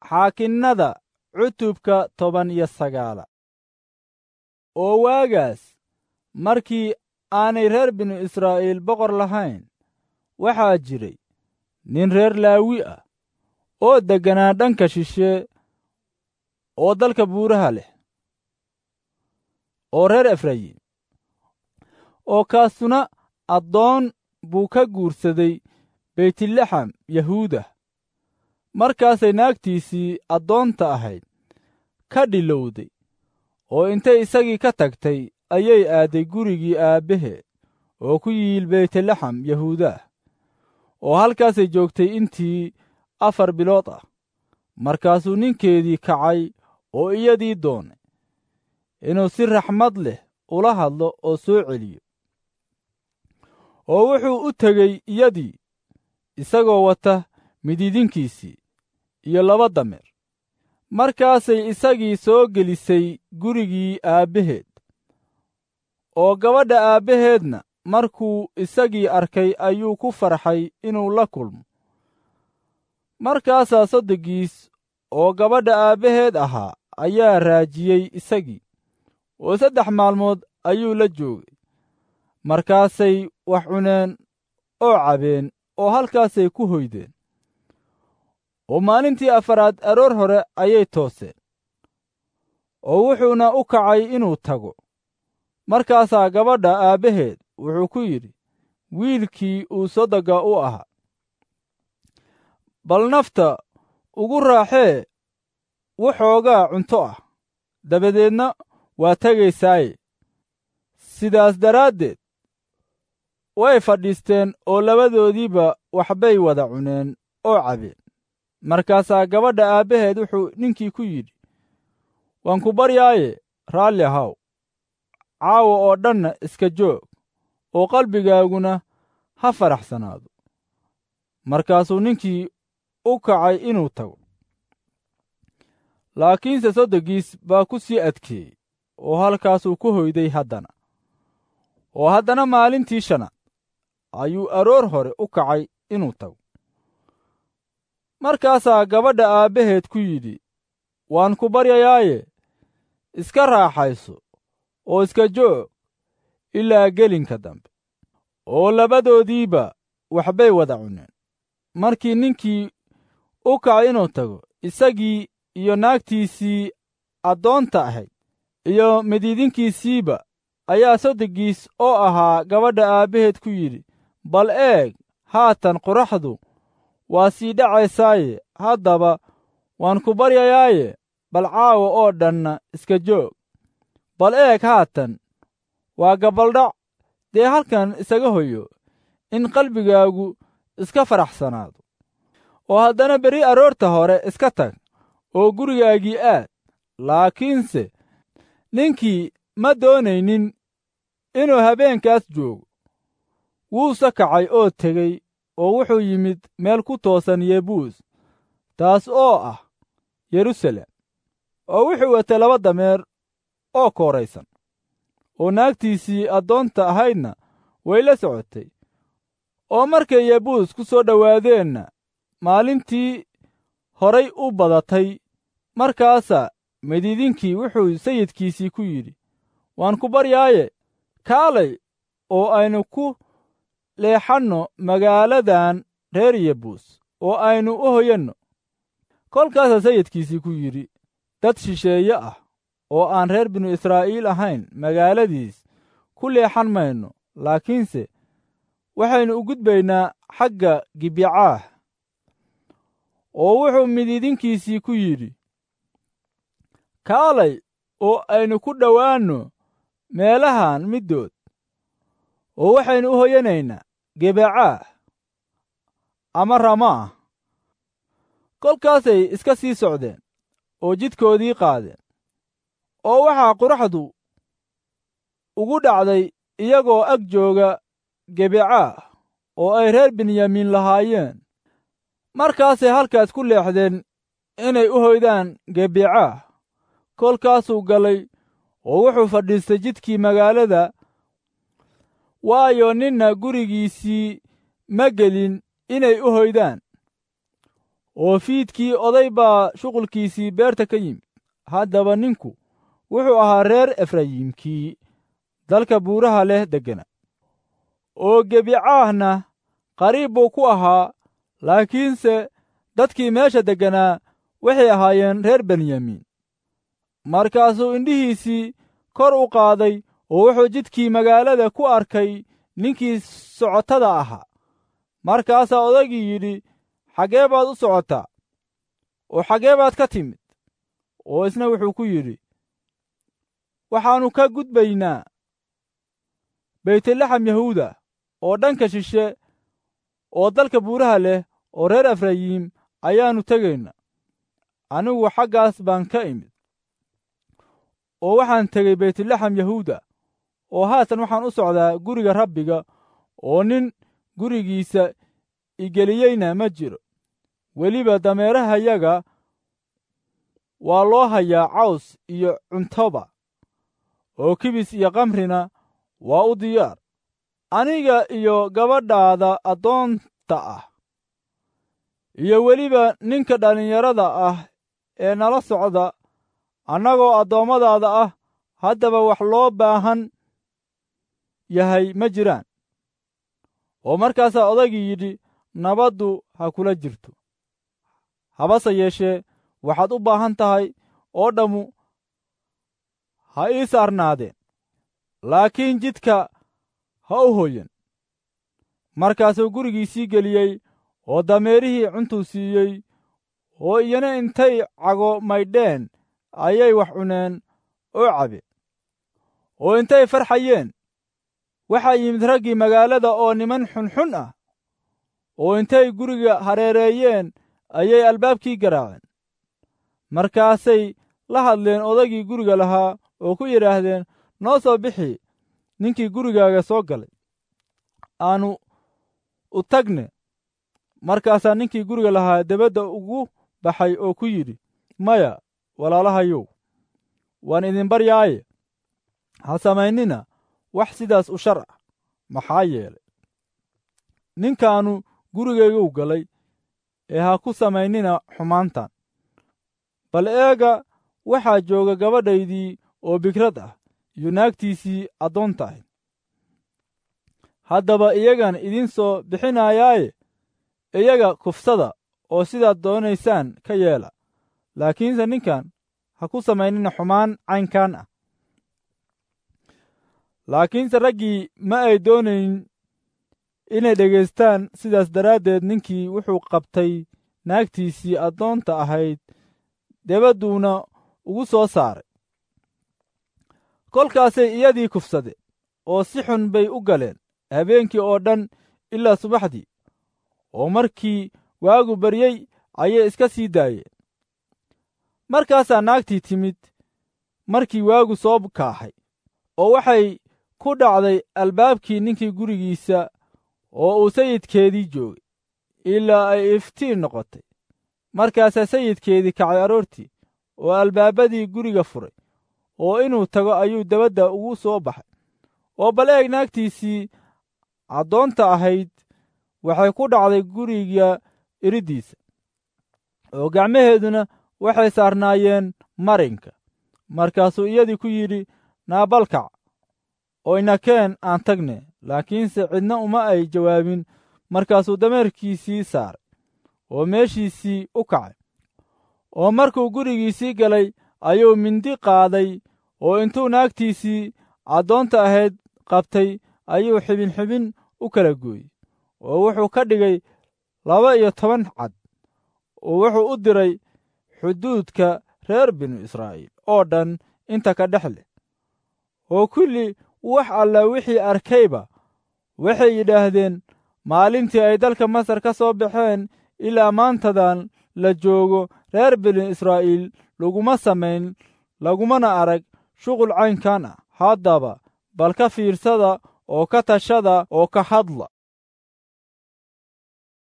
xaakinnada cutubka toban iyo sagaala oo waagaas markii aanay reer binu israa'iil boqor lahayn waxaa jiray nin reer laawi ah oo degganaa dhanka shishe oo dalka buuraha leh oo reer efrayim oo kaasuna addoon buu ka guursaday beytlaxam yahuuda markaasay naagtiisii addoonta ahayd ka dhilowday oo intay isagii ka tagtay ayay aadday gurigii aabbaheed oo ku yiil beytlaxam yahuudaah oo halkaasay joogtay intii afar bilood ah markaasuu ninkeedii kacay oo iyadii doonay inuu si raxmad leh ula hadlo oo soo celiyo oo wuxuu u tegey iyadii isagoo wata mididinkiisii iyo laba dameer markaasay isagii soo gelisay gurigii aabbaheed oo gabadha aabbaheedna markuu isagii arkay ayuu ku farxay inuu la kulmo markaasaa soddogiis oo gabadha aabbaheed ahaa ayaa raajiyey isagii oo saddex maalmood ayuu la joogay markaasay wax cuneen oo cabeen oo halkaasay ku hoydeen oo maalintii afaraad aroor hore ayay tooseen oo wuxuuna u kacay inuu tago markaasaa gabadha aabbaheed wuxuu ku yidhi wiilkii uu sodogga u ahaa bal nafta ugu raaxee waxoogaa cunto ah dabadeedna waa tegaysaaye sidaas daraaddeed way fadhiisteen oo labadoodiiba waxbay wada cuneen oo cabeen markaasaa gabadha aabbaheed wuxuu ninkii ku yidhi waan ku baryaaye raalli ahaw caawa oo dhanna iska joog oo qalbigaaguna ha faraxsanaado markaasuu ninkii u kacay inuu tago laakiinse soddogiis baa ku sii adkeeyey oo halkaasuu ku hoyday haddana oo haddana maalintii shanaad ayuu aroor hore u kacay inuu tago markaasaa gabadha aabbaheed ku yidhi waan ku baryayaaye iska raaxayso oo iska joog ilaa gelinka dambe oo labadoodiiba waxbay wada cuneen markii ninkii u kacay inuu tago isagii iyo naagtiisii addoonta ahayd iyo mididinkiisiiba ayaa soddogiis oo ahaa gabadha aabbaheed ku yidhi bal eeg haatan qoraxdu waa sii dhacaysaaye haddaba waan ku baryayaaye bal caawa oo dhanna iska joog bal eeg haatan waa gabaldhac dee halkan isaga hoyo in qalbigaagu iska faraxsanaado oo haddana berri aroorta hore iska tag oo gurigaagii aad laakiinse ninkii ma doonaynin inuu habeenkaas joogo wuuse kacay oo tegey oo wuxuu yimid meel ku toosan yebuus taas oo ah yerusalem oo wuxuu watay laba dameer oo kooraysan oo naagtiisii addoonta ahaydna way la socotay oo markay yebuus ku soo dhowaadeenna maalintii horay u badatay markaasaa mididinkii wuxuu sayidkiisii ku yidhi waan ku baryaaye kaalay oo aynu ku leexanno magaaladan reer yebuus oo aynu u hoyanno kolkaasaa sayidkiisii ku yidhi dad shisheeye ah oo aan reer binu israa'iil ahayn magaaladiis ku leexan mayno laakiinse waxaynu u gudbaynaa xagga gibicaah oo wuxuu mididinkiisii ku yidhi kaalay oo aynu ku dhowaanno meelahan middood oo waxaynu u hoyanaynaa gebacaah ama ramaah kolkaasay iska sii socdeen oo jidkoodii qaadeen oo waxaa quraxdu ugu dhacday iyagoo ag jooga gebacaah oo ay reer benyamiin lahaayeen markaasay halkaas ku leexdeen inay u hoydaan gebacaah kolkaasuu galay oo wuxuu fadhiistay jidkii magaalada waayo ninna gurigiisii ma gelin inay u hoydaan oo fiidkii oday baa shuqulkiisii beerta ka yimid haddaba ninku wuxuu ahaa reer efrayiimkii dalka buuraha leh deggana oo gebicaahna qariib buu ku ahaa laakiinse dadkii meesha degganaa waxay ahaayeen reer benyamiin markaasuu indhihiisii kor u qaaday oo wuxuu jidkii magaalada ku arkay ninkii socotada ahaa markaasaa odaygii yidhi xaggee baad u socotaa oo xaggee baad ka timid oo isna wuxuu ku yidhi waxaannu ka gudbaynaa baytlaxam yahuuda oo dhanka shishe oo dalka buuraha leh oo reer efrayiim ayaannu tegaynaa anigu xaggaas baan ka imid oo waxaan tegey baytlaxam yahuuda oo haatan waxaan u socdaa guriga rabbiga oo nin gurigiisa igeliyeyna ma jiro weliba dameerahayaga waa loo hayaa caws iyo cuntoba oo kibis iyo kamrina waa u diyaar aniga iyo gabadhaada addoonta ah iyo weliba ninka dhallinyarada ah ee nala socda annagoo addoommadaada ah haddaba wax loo baahan yahay ma jiraan oo markaasaa odaygii yidhi nabaddu ha kula jirto habase yeeshee waxaad u baahan tahay oo dhammu ha ii saarnaadeen laakiin jidka ha u hoyan markaasuu gurigiisii geliyey oo dameerihii cuntuu siiyey oo iyana intay cago maydheen ayay wax cuneen oo cabeen oo intay farxayeen waxaa yimid raggii magaalada oo niman xunxun ah oo intay guriga hareereeyeen ayay albaabkii garaaceen markaasay la hadleen odaygii guriga lahaa oo ku yidhaahdeen noo soo bixi ninkii gurigaaga soo galay aannu u tagne markaasaa ninkii guriga lahaa debadda ugu baxay oo ku yidhi maya walaalahayow waan idin baryaaye ha samaynina wax sidaas u shar ah maxaa yeelay ninkaannu gurigaygu galay ee ha ku samaynina xumaantan bal eega waxaa jooga gabadhaydii oo bigrad ah iyo naagtiisii addoonta ahayd haddaba iyagan idiin soo bixinayaaye iyaga kufsada oo sidaad doonaysaan ka yeela laakiinse ninkan ha ku samaynina xumaan caynkan ah laakiinse raggii ma ay doonayn inay dhegaystaan sidaas daraaddeed ninkii wuxuu qabtay naagtiisii addoonta ahayd debadduuna ugu soo saaray kolkaasay iyadii kufsadeen oo si xun bay u galeen habeenkii oo dhan ilaa subaxdii oo markii waagu baryey ayay iska sii daayeen markaasaa naagtii timid markii waagu soo kaaxay oo waxay ku dhacday albaabkii ninkii gurigiisa oo uu sayidkeedii joogay ilaa ay iftiin noqotay markaasaa sayidkeedii kacay aroortii oo albaabadii guriga furay oo inuu tago ayuu dabadda ugu soo baxay oo bal eeg naagtiisii addoonta ahayd waxay ku dhacday guriga iriddiisa oo gacmaheeduna waxay saarnaayeen marinka markaasuu iyadii ku yidhi naabalkac oo inakeen aan tagne laakiinse cidna uma ay jawaabin markaasuu dameerkiisii saaray oo meeshiisii u kacay oo markuu gurigiisii galay ayuu mindi qaaday oo intuu naagtiisii addoonta ahayd qabtay ayuu xibin xibin u kala gooyey oo wuxuu ka dhigay laba iyo toban cad oo wuxuu u diray xuduudka reer binu israa'iil oo dhan inta ka dhex leh oo kulli wax alla wixii arkayba waxay yidhaahdeen maalintii ay dalka masar ka soo baxeen ilaa maantadan la joogo reer binu israa'iil laguma samayn lagumana arag shuqul caynkan ah haddaba bal ka fiirsada oo ka tashada oo ka hadla